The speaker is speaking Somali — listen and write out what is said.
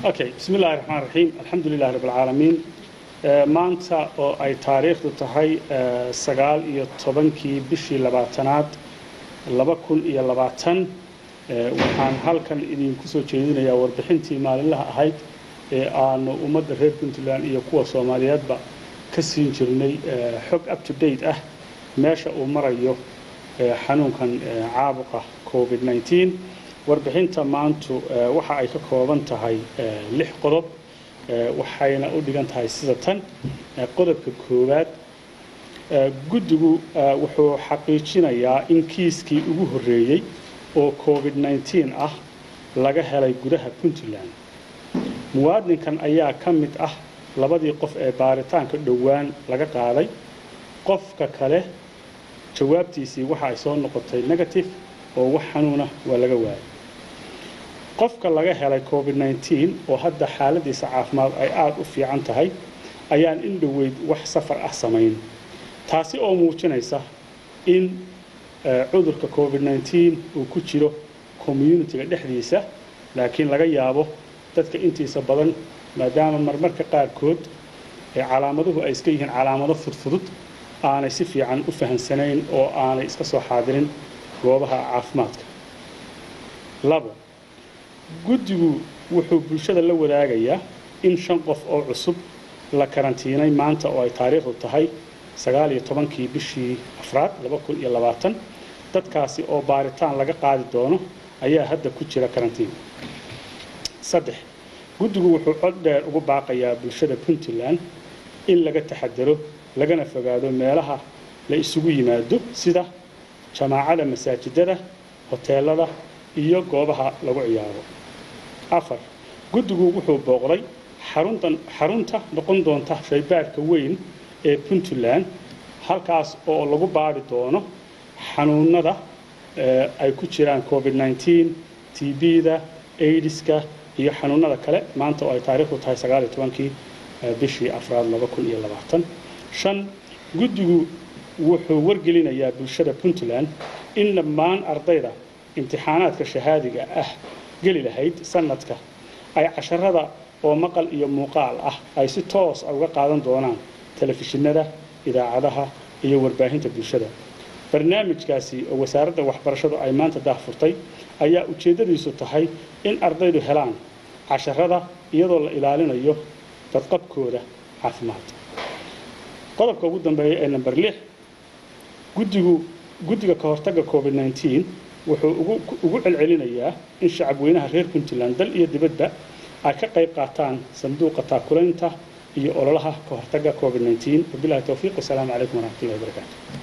okay bismi illahi raxmaan raxiim alxamdu lilahi rabb alcaalamiin maanta oo ay taariikhdu tahay sagaal iyo tobankii bishii labaatanaad laba kun iyo labaatan waxaan halkan idinku soo jeedinayaa warbixintii maalinlaha ahayd ee aanu ummadda reer puntland iyo kuwa soomaaliyeedba ka siin jirnay xog up to date ah meesha uu marayo xanuunkan caabuqa covid 19 warbixinta maantu waxa ay ka kooban tahay lix qodob waxayna u dhigan tahay sida tan qodobka koowaad guddigu wuxuu xaqiijinayaa in kiiskii ugu horreeyey oo covid 19 ah laga helay gudaha puntland muwaadinkan ayaa ka mid ah labadii qof ee baaritaanka dhowaan laga qaaday qofka kale jawaabtiisii waxa ay soo noqotay negative oo wax xanuuna waa laga waayay qofka laga helay covid 19 oo hadda xaaladiisa caafimaad ay aada u fiican tahay ayaan in dhoweyd wax safar ah samayn taasi oo muujinaysa in cudurka covid 19 uu ku jiro communitiga dhexdiisa laakiin laga yaabo dadka intiisa badan maadaama marmarka qaarkood ee calaamaduhu ay iska yihiin calaamado fudfudud aanay si fiican u fahamsanayn oo aanay iska soo xaadirin goobaha caafimaadka labo guddigu wuxuu bulshada la wadaagayaa in shan qof oo cusub la karantiinay maanta oo ay taariikhdu tahay sagaal iyo tobankii bishii afraad laba kun iyo labaatan dadkaasi oo baaritaan laga qaadi doono ayaa hadda ku jira karantiin saddex guddigu wuxuu cod dheer ugu baaqayaa bulshada puntland in laga taxadaro lagana fogaado meelaha la isugu yimaado sida jamaacada masaajidada hoteelada iyo goobaha lagu ciyaaro afar guddigu wuxuu booqday xaruntan xarunta noqon doonta shaybaadhka weyn ee puntland halkaas oo lagu baadhi doono xanuunada ay ku jiraan covid 19 tb-da aidiska iyo xanuunada kale maanta oo ay taariikhdu tahay sagaal iyo tobankii bishii afraad laba kun iyo labaatan shan guddigu wuxuu wargelinayaa bulshada puntland in dhammaan ardayda imtixaanaadka shahaadiga ah geli lahayd sanadka ay casharada oo maqal iyo muuqaal ah ay si toos a uga qaadan doonaan telefishinada idaacadaha iyo warbaahinta bulshada barnaamijkaasi oo wasaaradda waxbarashadu ay maanta daahfurtay ayaa ujeeddadiisu tahay in ardaydu helaan casharada iyadoo la ilaalinayo dadqabkooda caafimaad qodobka ugu dambeeya ee namber lix guddigu guddiga ka hortagga covid 19 wuxuu ugu celcelinayaa in shacabweynaha reer puntland dal iyo dibadba ay ka qayb qaataan sanduuqa taakulaynta iyo ololaha ka hortagga covid 19 wabilahi towfiiq wasalaamu calaykum waraxmatullahi wabarakaatu